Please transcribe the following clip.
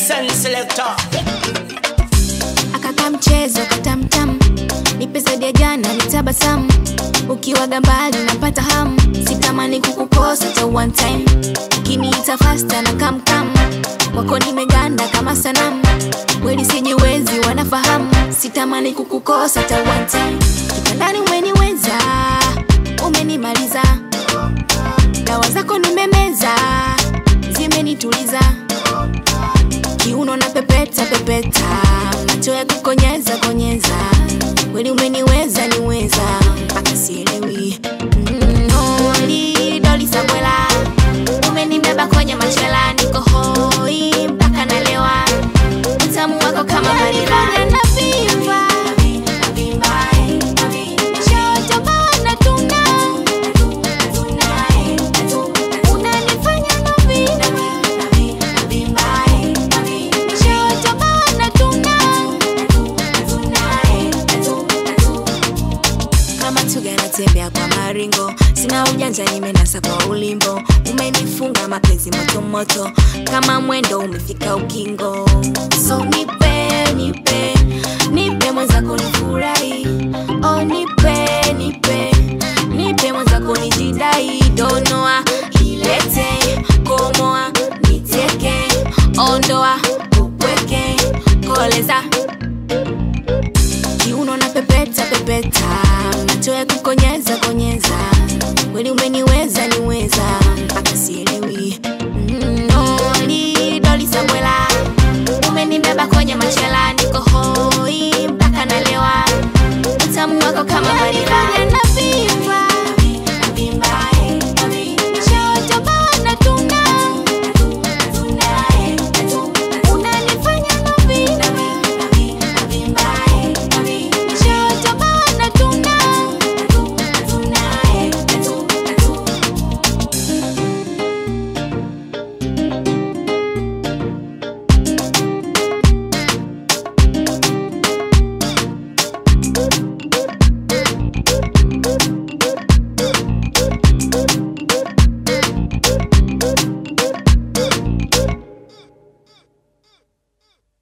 Send selector. akaka mchezo katamtam nipe zaidi ya jana nitabasamu ukiwaga mbali napata hamu sitamani kukukosa ta one time ukiniita fasta na kamkam wako nimeganda kama sanamu kweli sijiwezi wanafahamu sitamani kukukosa ta one time kitandani umeniweza umenimaliza dawa zako nimemeza zimenituliza kiuno na pepeta pepeta macho ya kukonyeza konyeza kweli umeniweza niweza mpaka sielewi Mm, holi doli sabwela umenibeba kwenye machela niko hoi mpaka nalewa utamu wako kama vanila navimba Nishaotoka natuna. Unanifanya navimba. Nishaotoka natuna. kama tuga natembea kwa maringo sina ujanja nimenasa kwa ulimbo umenifunga mapenzi motomoto kama mwendo umefika ukingo so nipe nipe nipe mwenzako nifurahi oh nipe nipe nipe mwenzako nijidai donoa ilete komoa niteke ondoa upweke koleza